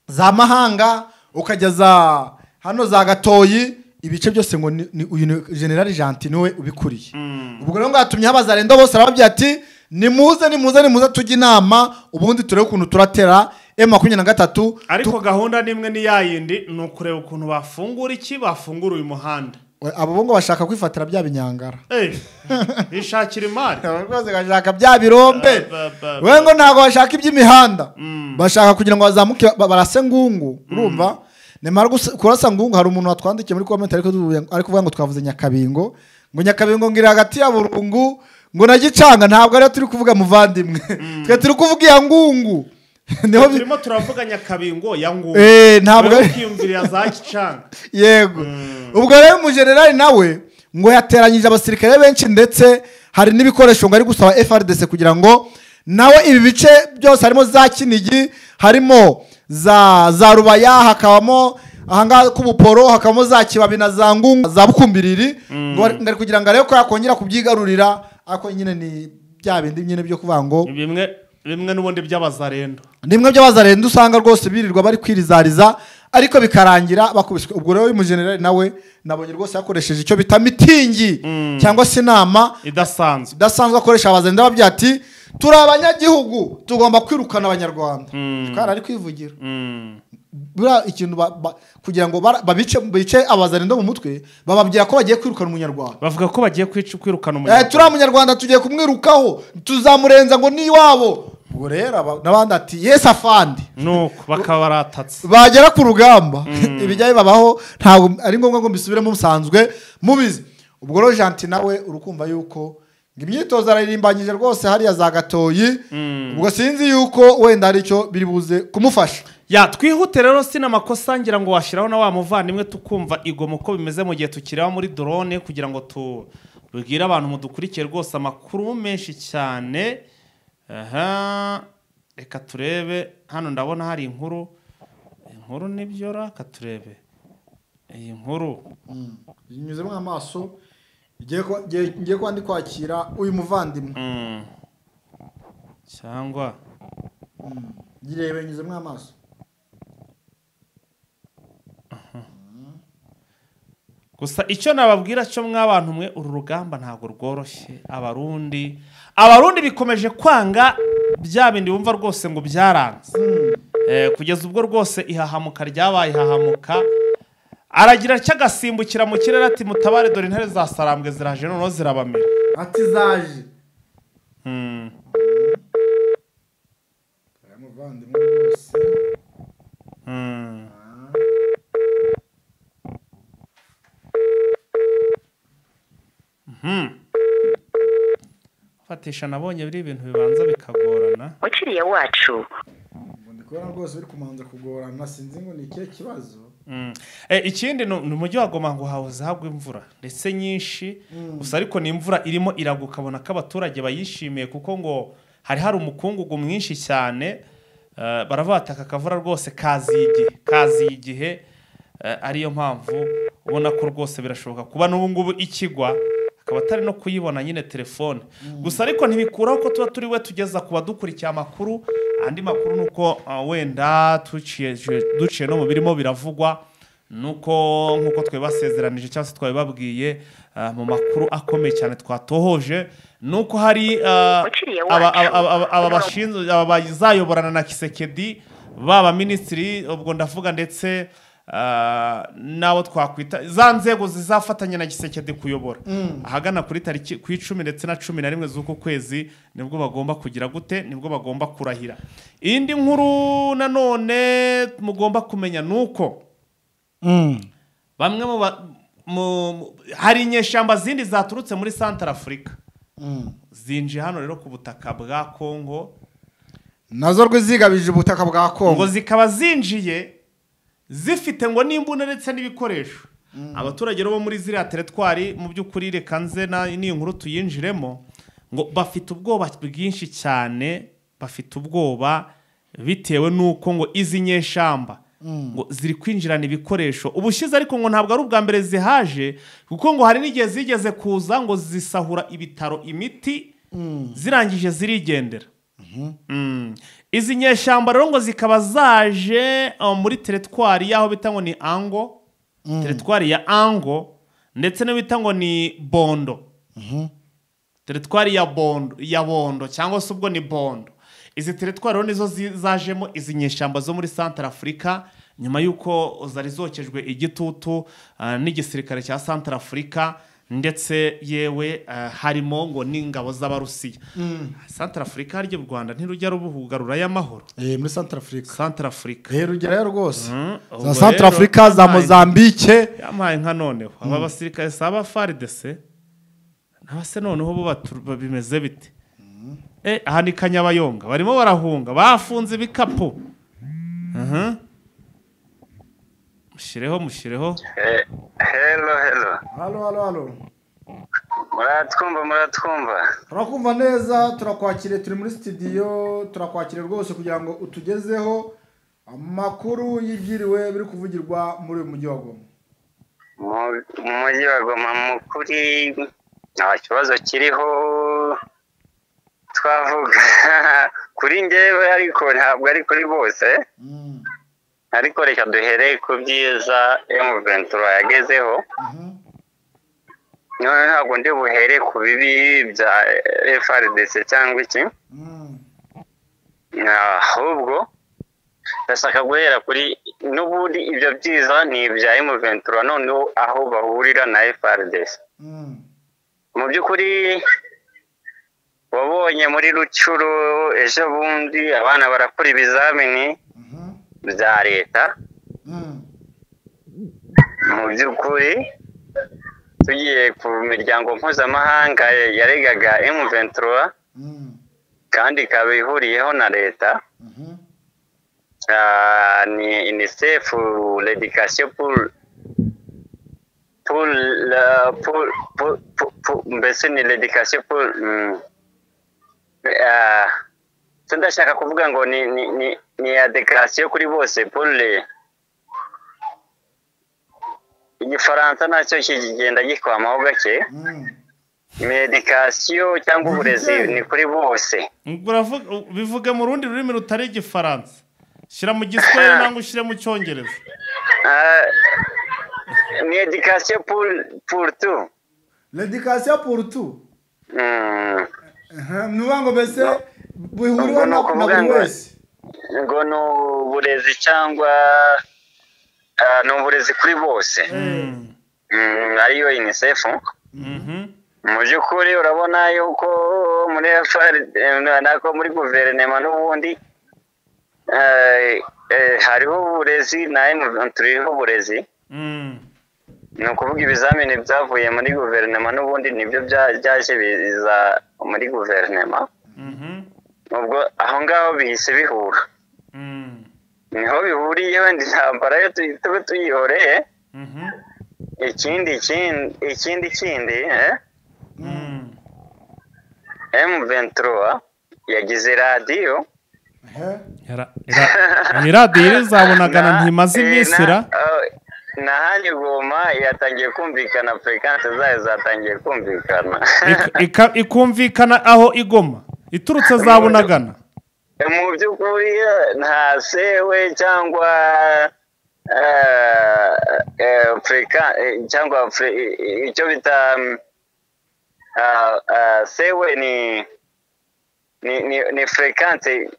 za mahanga ukajya za hano za gatoyi ibice byose ngo ni- ni uyu ni generali janti niwe ubikuriye ubwo rero ngo yatumye abazarenda bose arababwira ati nimuze nimuze nimuze tujye inama ubundi turebe ukuntu turatera emu makumyabiri na gatatu ariko gahunda n'imwe ni ya yindi ni ukureba ukuntu bafungura iki bafungura uyu muhanda We, abo bo ngo bashaka kwifatira bya binyangara Eh, bishakira imari Aba rwose bashaka bya birombe Ba- ba- ba- we ngo ntabwo bashaka iby'imihanda bashaka kugira ngo bazamuke ba- barase ngungu urumva nimara gusa- kurasa ngungu hari umuntu watwandikiye muri komenti ariko tuvuye- ari kuvuga ngo twavuze nyakabingo ngo nyakabingo ngiri hagati ya burungu ngo na gicanga ntabwo ariyo turi kuvuga muvandimwe twe turi kuvuga iya ngungu niho bi- turimo turavuganya nyakabingo ya ngungu Eh, ntabwo Wowe ari- ukiyumvirira za kicanga yego ubwo rero umujenerali nawe ngo yateranyije abasirikare benshi ndetse hari n'ibikoresho ngo ari gusaba frdc kugira ngo nawe ibi bice byose harimo za kinigi harimo za za rubaya hakabamo ahangaha k'ubuporo hakabamo za kibabi na za ngungu za bukumbiriri ngo ari- ngo ari kugira ngo arebe ko yakongera kubyigarurira ariko nyine ni bya bindi nyine byo kuvuga ngo bimwe bimwe n'ubundi by'abazarendo nimwe by'abazarenda usanga rwose birirwa bari kwirizariza ariko bikarangira bakubiswe ubwo rero uyu mujenerali nawe nabonye rwose yakoresheje icyo bita mitingi cyangwa se inama idasanzwe idasanzwe akoresha abazarenda babyira ati turi abanyagihugu tugomba kwirukana abanyarwanda kandi ari kwivugira Mm. buriya ikintu ba- ba- kugira ngo bara- babice bice abazarenda mu mutwe bababwira ko bagiye kwirukana umunyarwanda bavuga ko bagiye kwica kwirukana Eh, umunyarwanda turiya munyarwanda tugiye kumwirukaho tuzamurenza ngo ni iwabo ubwo rero aba- n'abandi ati yesi afandi nuko bakaba baratatse bagera ku rugamba ibijyayo babaho ntabwo ari ngombwa ngo mbisubiremo musanzwe mubizi ubwo rero janti nawe urikumva yuko ngo imyitozo araririmbanyije rwose hariya za gatoyi ubwo sinzi yuko wenda hari icyo biri buze kumufasha ya twihute rero si n'amakosa ngira ngo washyiraho na wa muvandimwe tukumva igomo ko bimeze mu gihe tukireba muri drone kugira ngo tubwire abantu mudukurikiye rwose amakuru menshi cyane aha reka turebe hano ndabona hari inkuru inkuru nibyo reka turebe iyi nkuru binyuzemo amaso ngiye kuba ndi kwakira uyu muvandimwe Mm. cyangwa girebe nyuzemo amaso gusa icyo nababwira cyo mw'abantu mwe uru rugamba ntabwo rworoshye abarundi abarundi bikomeje kwanga bya bindi bumva rwose ngo byaranze Eh, kugeza ubwo rwose ihahamuka ryabaye ihahamuka aragira atya agasimbukira mu kirere ati mutabare dore intare za sarambwe ziraje noneho zirabamera ati zaje Mm. aya muvandimwe rwose Mm. Mhm. fatisha nabonye biri ibintu bibanza bikagorana ukiriya wacu ngo ndi kubona rwose biri kumanza kugorana sinzi ngo ni ikihe kibazo Mm. Eh, ikindi ni ni umujyi wa goma ngo hahoze hagwa imvura ndetse nyinshi gusa ariko ni imvura irimo iragwa ukabona ko abaturage bayishimiye kuko ngo hari hari umukungugu mwinshi cyane Eh, baravuga bati aka kavura rwose kaziye igihe kaziye igihe Eh, ariyo mpamvu ubona ko rwose birashoboka kuba n'ubu ngubu ikigwa akaba atari no kuyibona nyine telefone gusa ariko ntibikuraho ko tuba turi we tugeza ku badukurikiye amakuru andi makuru ni uko ah, wenda tuciye duciye no mu birimo biravugwa nuko nk'uko twabibasezeranije cyangwa se twabibabwiye ah, mu makuru akomeye cyane twatohoje nuko hari ah, Ukiriye aba- wacu. aba- aba- aba bashinzwe aba bazayoborana na kisekedi baba minisitiri ubwo ndavuga ndetse ah, n'abo twakwita za nzego zizafatanya na gisekedi kuyobora ahagana kuri tariki ku icumi ndetse na cumi na rimwe z'uku kwezi nibwo bagomba kugira gute nibwo bagomba kurahira iyindi nkuru nanone mugomba kumenya ni uko bamwe mu ba- mu- mu- hari inyeshyamba zindi zaturutse muri santara afurika zinjiye hano rero ku butaka bwa kongo nazo rwizigabije ubutaka bwa ngo kongo zikaba zinjiye zifite ngo n'imbunda ndetse n'ibikoresho abaturage rero bo muri ziriya teretwari mu by'ukuri reka nze na- n'iyi nkuru tuyinjiremo ngo bafite ubwoba bwinshi cyane bafite ubwoba bitewe n'uko ngo izi nyeshamba ngo ziri kwinjirana ibikoresho ubushize ariko ngo ntabwo ari ubwa mbere zihaje kuko ngo hari n'igihe zigeze kuza ngo zisahura ibitaro imiti zirangije zirigendera Mm. izi nyeshyamba rero ngo zikaba zaje uh, muri teretwari y'aho bita ngo ni ango teretwari ya ango ndetse n'iyo bita ngo ni bondo teretwari ya bondo ya bondo cyangwa se ubwo ni bondo izi teretwari rero nizo zi- zajemo izi nyeshyamba zo muri santara afurika nyuma y'uko zari zokejwe igitutu ah, n'igisirikare cya santara afurika ndetse yewe ah, harimo ngo n'ingabo z'abarusiya santara afurika harya u rwanda ntirujya rubugarura y'amahoro muri santara afurika santara afurika rero ugerayo rwose za ubwo santara rero- afurika za Ay. mozambike yampaye nka noneho aba basirikare si aba faridese naba se noneho bo batu- ba- bimeze bite Eh, aha ni kanyabayonga barimo barahunga bafunze ibikapu Mhm. mushyireho mushyireho Eh, Hello, hello. halo halo halo Muratwumva, muratwumva. turakumva neza turakwakiriye turi muri sitidiyo turakwakiriye rwose kugira ngo utugezeho amakuru y'ibyiriwe biri kuvugirwa muri uyu mujyi wa goma Mu- Mu mujyi wa Goma mu kuri nta kibazo kiriho twavuga kuri ngewe ariko ntabwo ari kuri bose ariko reka duhereye ku byiza emuventura yagezeho none ntabwo ndi buhere ku bibi bya frdc cyangwa iki ahubwo ndashaka guhera kuri n'ubundi ibyo byiza ni ibya emuventura noneho aho bahurira na frdc mu by'ukuri wabonye muri rucuro ejo bundi abana barakora ibizamini bya leta mu by'ukuri tugiye ku miryango mpuzamahanga yaregaga emuventura kandi ikaba ihuriyeho na leta Ah, ni unicef l'education pour pour la- pour pour pour- pour- mbese ni l'education pour mm, ah, so ndashaka kuvuga ngo ni ni ni ni ya dekarasiyo kuri bose pour le igifaransa nacyo kigenda gikwamaho gake medikasiyo cyangwa uburezi ni kuri bose Uravuga- bivuge mu rundi rurimi rutari igifaransa shyira mu giswahili nangwa ushyire mu cyongereza Ah, ni edikasiyo pour pour tout redikasiyo purutu Mm. ni ukuvuga ngo mbese bihuriweho Ubwo ni na na ukuvuga buri ngo- wese ngo ni uburezi cyangwa ah, ni uburezi kuri bose Mm, ariyo unicef Mhm. mu by'ukuri urabona yuko muri FR- eh, nako muri guverinoma n'ubundi eh, eh, hariho uburezi na turiho uburezi Mm. ni ukuvuga ibizamini byavuye muri guverinoma n'ubundi nibyo bya- byaje biza muri guverinoma Mhm. ubwo aho ngaho bihise bihura Mm. niho bihuriye wenda intambara yo tuyi- tube tuyihoreye Mhm. ikindi kindi ikindi kindi eh? Mm. M23 yagize radiyo Era- era- ni radiyo irizabonagana Na- ntimaze eh, iminsi na- ra eh, na handi goma yatangiye kumvikana furikanse zayo zatangiye kumvikana Ik- ika- ikumvikana aho igoma iturutse za bunagana mu by'ukuri eh, nta sewe cyangwa eh, eh, furika- eh, cyangwa furi- i- i- icyo bita mm, ah, ah, sewe ni ni ni, ni furikanse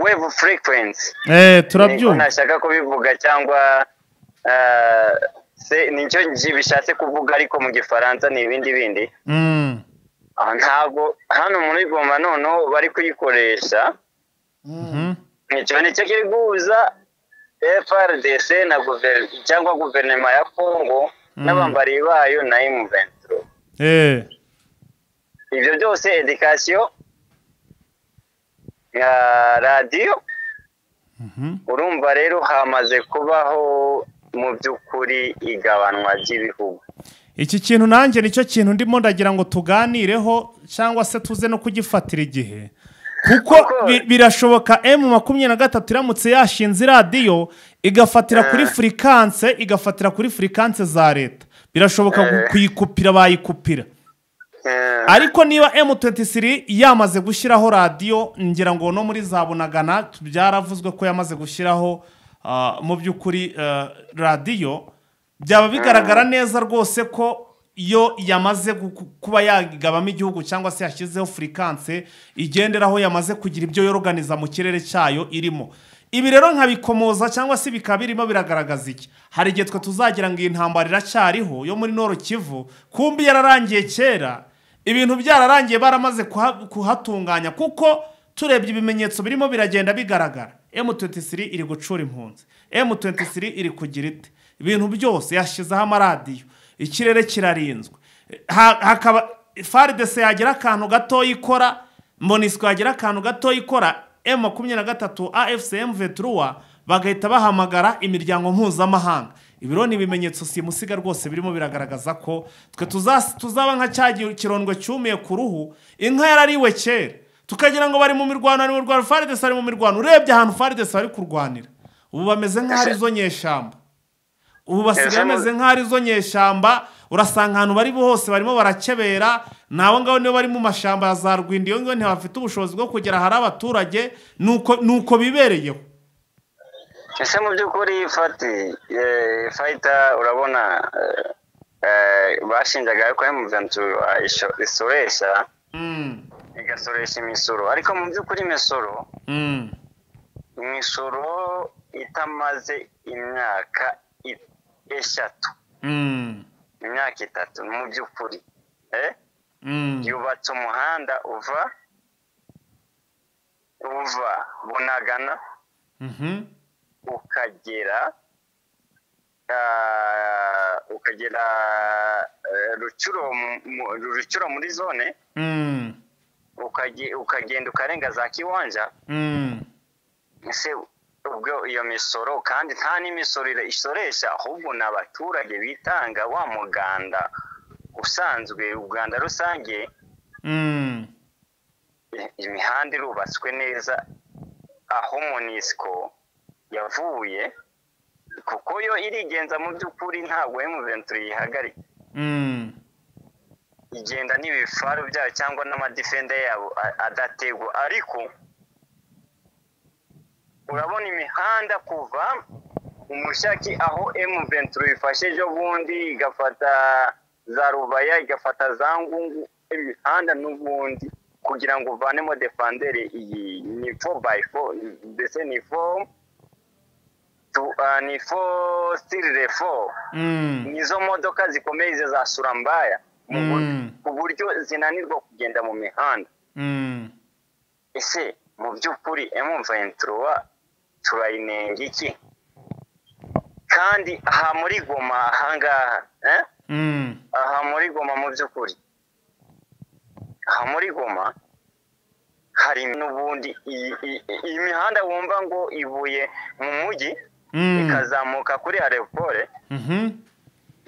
wave frequency Eh, niko turabyumva ntashaka kubivuga cyangwa eh, se- nicyo nji- bishatse kuvuga ariko mu gifaransa ni ibindi bindi Mm. Ah, ntabwo hano muri goma noneho bari kuyikoresha Mhm. icyo nicyo kiri guhuza frdc na guver- cyangwa guverinoma ya kongo n'abambari bayo na imuventuro Eh. ibyo byose edikasiyo radiyo Mhm. urumva rero hamaze kubaho mu by'ukuri igabanwa ry'ibihugu iki kintu nanjye nicyo kintu ndimo ndagira ngo tuganireho cyangwa se tuze no kugifatira igihe kuko Kuko- bi- birashoboka emu makumyabiri na gatatu iramutse yashinze iradiyo igafatira kuri furikanse igafatira kuri furikanse za leta birashoboka gu- kuyikupira bayikupira Eh, ariko niba M23 yamaze gushyiraho radiyo ngira ngo no muri za bunagana byaravuzwe ko yamaze gushyiraho ah, mu by'ukuri eh, radiyo byaba bigaragara neza rwose ko yo yamaze gu- ku- kuba yagabamo igihugu cyangwa se yashyizeho furikanse igenderaho yamaze kugira ibyo yoroganiza mu kirere cyayo irimo ibi rero nkabikomoza cyangwa se bikaba birimo biragaragaza iki hari igihe twe tuzagira ngo iyi ntambara iracyariho yo muri noro kivu kumbi yararangiye kera ibintu byararangiye baramaze kuha- kuhatunganya kuko turebye ibimenyetso birimo biragenda bigaragara M23 iri gucura impunzi M23 iri kugira ite ibintu byose yashyizeho amaradiyo ikirere kirarinzwe Ha- hakaba faridese yagira akantu gatoya ikora monisiko yagira akantu gatoya ikora M makumyabiri na gatatu AFCM Vetruwa bagahita bahamagara imiryango mpuzamahanga ibiro ni ibimenyetso simusiga rwose birimo biragaragaza ko twe tuzas- tuzaba nka cya gi- kirondwe cyumiye ku ruhu inka yarariwe kera tukagira ngo bari mu mirwano ari mu mirwano faridesi ari mu mirwano urebye ahantu faridesi bari kurwanira ubu bameze nk'aho ari zo nyeshyamba ubu basigaye Ejo- bameze nk'aho ari zo nyeshyamba urasanga ahantu bari hose barimo barakebera ni abo ngabo nibo bari mu mashyamba ya za rwindi iyo ngiyo ntibafite ubushobozi bwo kugera ahari abaturage nuko nuko bibereyeho ese mu by'ukuri fati eh, fayita urabona eh, eh, bashinjaga yuko emuventu isoresha Mm, igasoresha imisoro ariko mu by'ukuri imisoro mm, imisoro itamaze imyaka i- eshatu mm, imyaka itatu mu by'ukuri eh? mm, yubatse umuhanda uva uva bunagana mhm, ukagera ah, ukagera eh, rucuro mu- mu- rucuro muri zone mm, ukage- ukagenda ukarenga za kiwanja mm. ese ubwo iyo misoro kandi nta n'imisoro ira- isoresha ahubwo ni abaturage bitanga wa muganda usanzwe uganda rusange Mm, i- imihanda irubatswe neza aho monisiko yavuye kuko yo irigenza mu by'ukuri ntabwo emuventuri yihagarika mm, igenda n'ibifaru byayo cyangwa n'amadifende yabo a- adategwa ariko urabona imihanda kuva umushaki aho emuventuri ifashe ejo bundi igafata za rubaya igafata za ngungu imihanda n'ubundi kugira ngo uvanemo defandere iyi ni fo bayi fo mbese ni fo tu- ah, ni fo sitiri refo mm, nizo modoka zikomeye izo za surambaya mu bu- Mm. ku buryo zinanirwa kugenda mu mihanda mm. ese mu by'ukuri emuventirowa turayinenga iki kandi aha muri goma ahangaha eh? Mm, aha muri goma mu by'ukuri aha muri goma hari n'ubundi iyi iyi- iyi mihanda wumva ngo ivuye mu mujyi mm, ikazamuka kuri arepore mhm,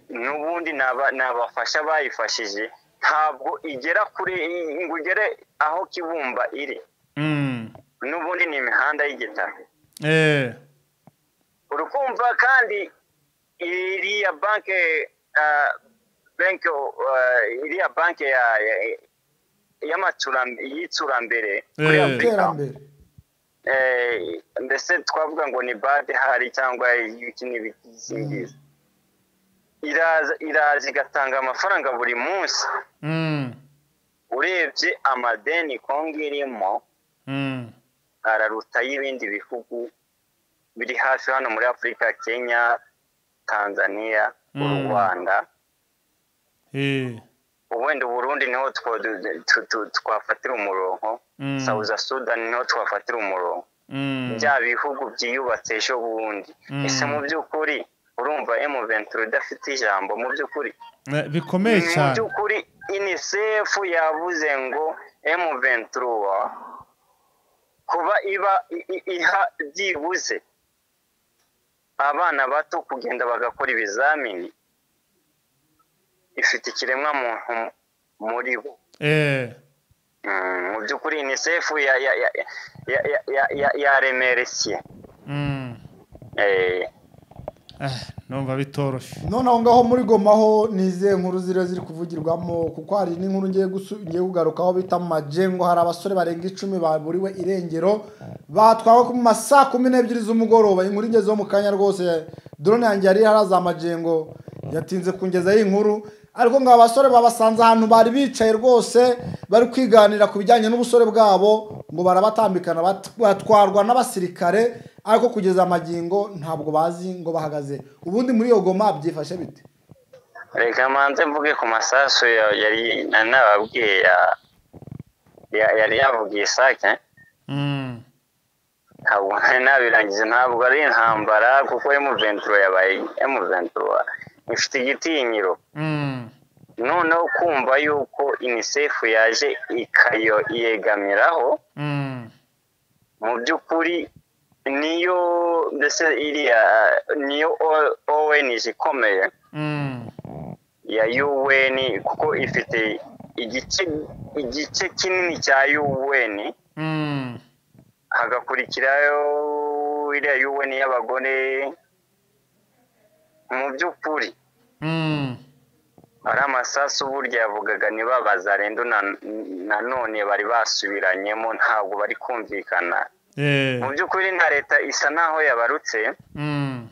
n'ubundi ni aba- ni abafasha bayifashije ntabwo igera kure ngo ugere aho kibumba iri mm. n'ubundi ni imihanda y'igitaka Eh, urukumva kandi iriya banke ah, banke ah, iriya banke ya- ya- y'amacura- y'icurambere kuri Eh. afurika iterambere eh, mbese twavuga ngo ni bade hari cyangwa ibiki n'ibizingizi iraza iraza igatanga amafaranga buri munsi mm, urebye amadeni kongo irimo mm, araruta y'ibindi bihugu biri hafi hano muri afurika kenya tanzania u Mm. rwanda eh, ubundi uburundi niho two- du- tu- tu- twafatira umurongo Mm. sawuza sudani niho twafatira umurongo mm, bya bihugu byiyubatse ejo bundi Mm. ese mu by'ukuri urumva emuventuri udafite ijambo mu by'ukuri eh, bikomeye mu cyane by'ukuri unicef yavuze ngo emuventuri kuba iba i- i- iha byibuze abana bato kugenda bagakora ibizamini ifite ikiremwamuntu muri bo Eh, Mm, mu by'ukuri unicef ya- ya- ya- ya- ya- ya- ya- yaremeresiye mm. Eh, Eh, numva bitoroshye none aho ngaho muri goma ho ni izihe nkuru ziriya ziri kuvugirwamo kuko hari n'inkuru ngiye gusu- ngiye kugarukaho bita majengo hari abasore barenga icumi baburiwe irengero batwawe ku ma saa kumi n'ebyiri z'umugoroba inkuru ingezeho mu kanya rwose drone yanjye yari haraza majengo yatinze kungezaho inkuru ariko ngo aba basore babasanze ahantu bari bicaye rwose bari kwiganira ku bijyanye n'ubusore bwabo ngo barabatambikana bat- batwarwa n'abasirikare ariko kugeza amagingo ntabwo bazi ngo bahagaze ubundi muri iyo goma byifashe bite reka manze mvuge ku masasu ya- yari na- nababwiye ya- ya- yari yavugiye isake Mm, ntabwo nari nabirangije ntabwo ari intambara kuko emuventuro yabaye emuventuro ifite igitinyiro mm, noneho kumva yuko unicef yaje ikayo yegamiraho mm, mu by'ukuri niyo mbese iriya niyo O- ONG ikomeye mm, ya UN kuko ifite igice igice kinini cya UN mm, hagakurikirayo iriya UN y'abagore mu by'ukuri Mm. ari amasasu burya yavugaga ntibabaza rendo na- nanone bari basubiranyemo ntabwo bari kumvikana Eh. mu by'ukuri na leta isa naho yabarutse Mm.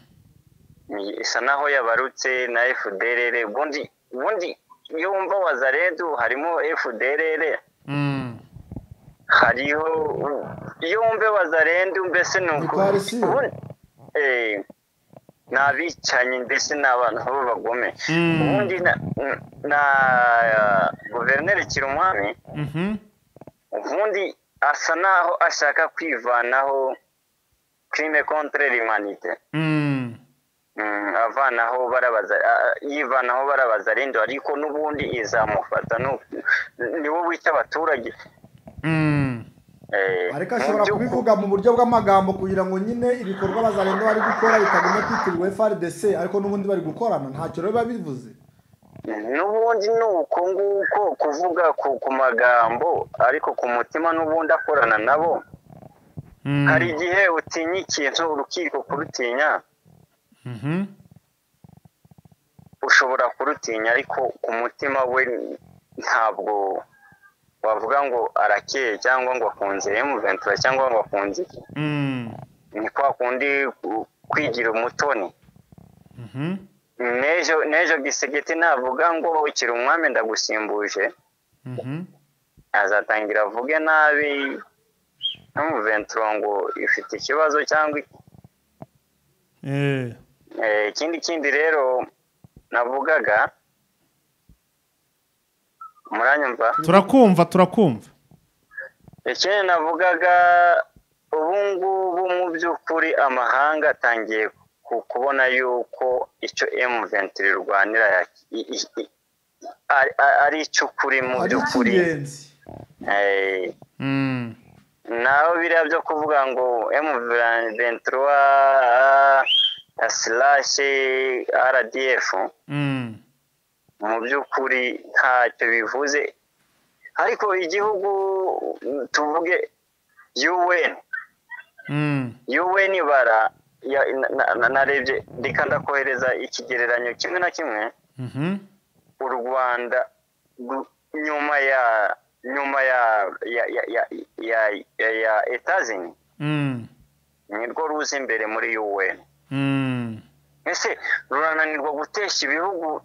ni- isa naho yabarutse na fdrr ubundi ubundi iyo wumva wazaredu harimo fdrr Mm. hariho iyo wumve wazarendu mbese ni Ntitwari siyo. ubu- eh, ni abicanyi mbese ni abantu b'abagome Mm. ubundi na- na- na guverineri kirumwami Mhm. ubundi asa naho ashaka kwivanaho crime contre l'humanité Mm. Mm, avanaho barabaza a- a- yivanaho barabazarindo ariko n'ubundi izamufata ni- niwe wica abaturage Mm. Eh, ariko mu ashobora by'ukuri- kubivuga mu buryo bw'amagambo kugira ngo nyine ibikorwa bazarenda bari gukora bitaguma byitiriwe FRDC ariko n'ubundi bari gukorana ntacyo rero biba bivuze n'ubundi ni uko nguko kuvuga ku, ku magambo ariko ku mutima n'ubundi akorana nabo Mm. hari igihe utinya ikintu urukiko kurutinya Mhm. ushobora kurutinya ariko ku mutima we ntabwo wavuga ngo arakeye cyangwa ngo akunze emuventura cyangwa ngo akunze iki. Mm. ni kwa kundi ku- kwigira umutoni Mhm. n'ejo n'ejo gisegeti navuga ngo ukiri umwami ndagusimbuje Mhm. azatangira avuge nabi n'umuventuro ngo ifite ikibazo cyangwa iki. Eh. Eh, ikindi kindi rero navugaga muranyumva Turakumva turakumva. ikindi navugaga ubu ngubu mu by'ukuri amahanga atangiye ku- kubona yuko icyo M23 irwanira ya- i- i- i- ari- ari- ari icy'ukuri mu ari by'ukuri icy'ingenzi Eh, Mm. naho biriya byo kuvuga ngo M23 slash RDF Mm. mu by'ukuri ntacyo bivuze ariko igihugu tuvuge UN Mm. UN bara ya, na- na- na- narebye reka ndakohereza ikigereranyo kimwe na kimwe Mhm. u Rwanda gu- nyuma ya nyuma ya ya ya ya ya, ya, ya etazini Mm. nirwo ruza imbere muri UN Mm. ese rurananirwa gutesha ibihugu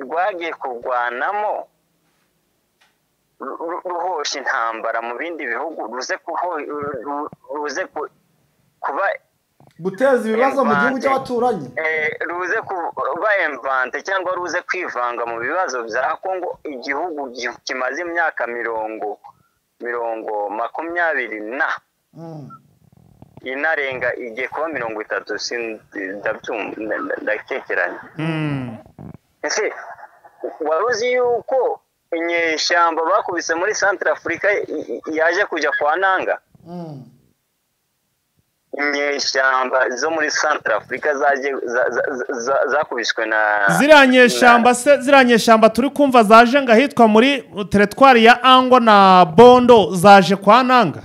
rwagiye kurwanamo ru- ru- ruhosha intambara mu bindi bihugu ruze kuho- ru- ru- ruze ku- kuba guteza ibibazo mu gihugu Mvate. cy'abaturanyi eh, ruze kuba emvante cyangwa ruze kwivanga mu bibazo bya kongo igihugu gi- kimaze imyaka mirongo mirongo makumyabiri na Mm. inarenga igiye kuba mirongo itatu sin- ndabyumva nda- nda- ndakekeranya Mm. ese wari uzi yuko inyeshyamba bakubise muri santire afurika yaje kujya kwa nanga Mm. inyeshyamba zo muri santire afurika zakubiswe na ziriya nyeshyamba se ziriya nyeshyamba turi kumva zaje ngo ahitwa muri teretwari ya ango na bondo zaje kwa nanga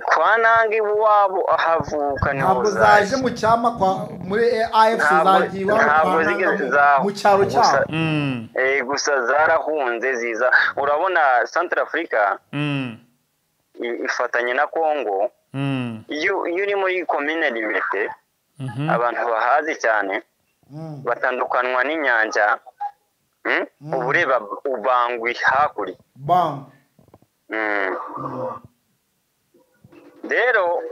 kwa nanga iwabo ahavuka niho ntabwo zaje zaje mu cyama kwa muri AFC Ntabwo- zagiye iwabo ntabwo kwa zigeze Ntaganda zaho. mu cyaro Gusa- cyabo Mm, Eh, gusa zarahunze ziza urabona santire afurika mm, i- ifatanye na kongo mm, iyo iyo uri muri komine limete mhm, abantu bahazi cyane Mm. batandukanwa n'inyanja mm? Mm. uba ureba ubangwi hakurya bam Mm. rero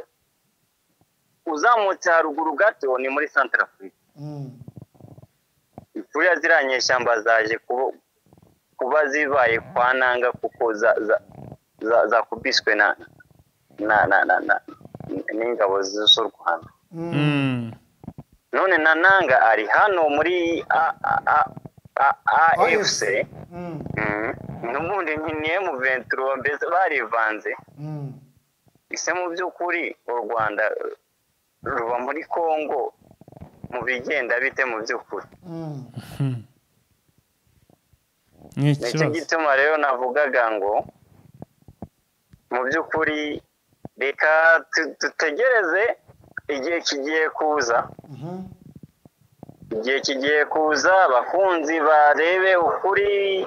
uzamutse haruguru gato ni muri santara afurika Mm. kuriya ziriya nyeshyamba zaje kubo- kuba zibaye kwa nanga kuko za- za- za- zakubiswe na na na na na n'ingabo z'u rwanda Mm. mm, none na nanga ari hano muri A- A- A- A- afc Mm. Mm. n'ubundi ni ni M23 mbese barivanze Mm. ese mu by'ukuri u Rwanda eh, ruba muri Kongo mu bigenda bite mu by'ukuri Mm. mhm. ni nicyo ikibazo gituma rero navugaga ngo mu by'ukuri reka tu- dutegereze igihe kigiye kuza Mhm. igihe kigiye kuza abakunzi barebe ukuri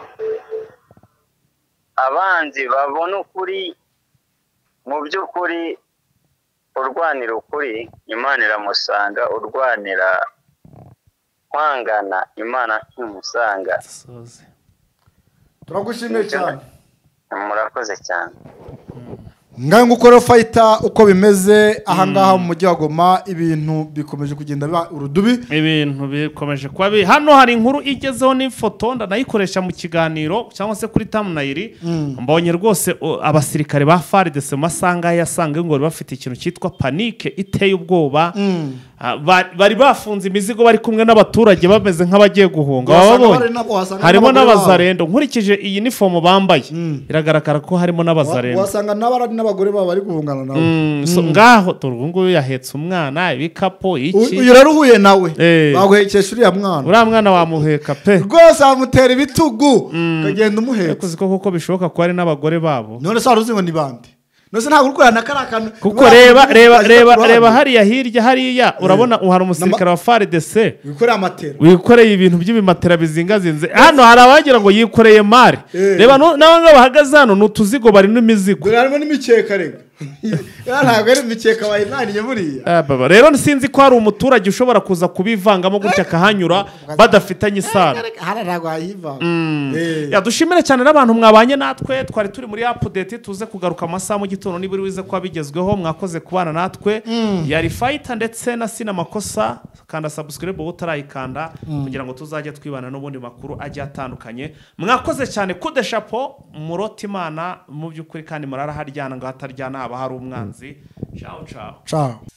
abanzi babone ukuri mu by'ukuri urwanira ukuri imana iramusanga urwanira kwangana imana ntimusanga dusoze turagushimiye cyane murakoze cyane ngaho ngukora fayita uko bimeze ahangaha mu mujyi wa goma ibintu bikomeje kugenda biba urudubi ibintu bikomeje kuba bi hano hari inkuru igezeho n'ifoto ndanayikoresha mu kiganiro cyangwa se kuri tamunayiri mbonye rwose o, abasirikare ba faridese mu masaha ngaha yasanga ngo bari bafite ikintu cyitwa panike iteye ubwoba Ah, ba- bari bafunze imizigo bari kumwe n'abaturage bameze nk'abagiye guhunga Uhasanga wababonye? bari na- uhasanga harimo n'abagore babo. n'abazarendo nkurikije iyi nifomo bambaye biragaragara ko harimo n'abazarendo wasanga n'abari n'abagore babo bari guhungana nawe Mm, so ngaho dore ubu ngubu yahetse umwana ibikapu U- iki uyu rero uhuye nawe Eh. baguhekesha uriya mwana uriya mwana wamuheka pe rwose bamutera ibitugu ukagenda umuhetse kuzi ko kuko bishoboka ko hari n'abagore babo none se wari uzi ngo ni bande none se ntabwo uri kureba na kariya kantu kuko reba reba reba reba hariya hirya hariya urabona hari umusirikare wa faridese wikoreye amatera wikoreye ibintu by'ibimatera bizingazinze hano hari abagira ngo yikoreye mari Eh. reba nu- n'aba ngaba bahagaze hano ni utuzigo bari n'imizigo dore harimo n'imikeka rega Iriya ntabwo ari imikeka bayinaniye buriya Ah, baba. rero sinzi ko hari umuturage ushobora kuza kubivangamo gutya akahanyura badafitanye isano hariya ntabwo wayivanga Eh. Ya, dushimire cyane n'abantu mwabanye natwe twari turi muri apudeti tuze kugaruka amasaha mu gitondo niba uri wize kuba bigezweho mwakoze kubana natwe yari fayita ndetse na sina makosa kanda sabusikiribu wowe utarayikanda kugira ngo tuzajye twibana n'ubundi makuru agiye atandukanye mwakoze cyane kudeshapo murota imana mu by'ukuri kandi murara haryana ngo hataryana haba hari umwanzi cawu cawu ciao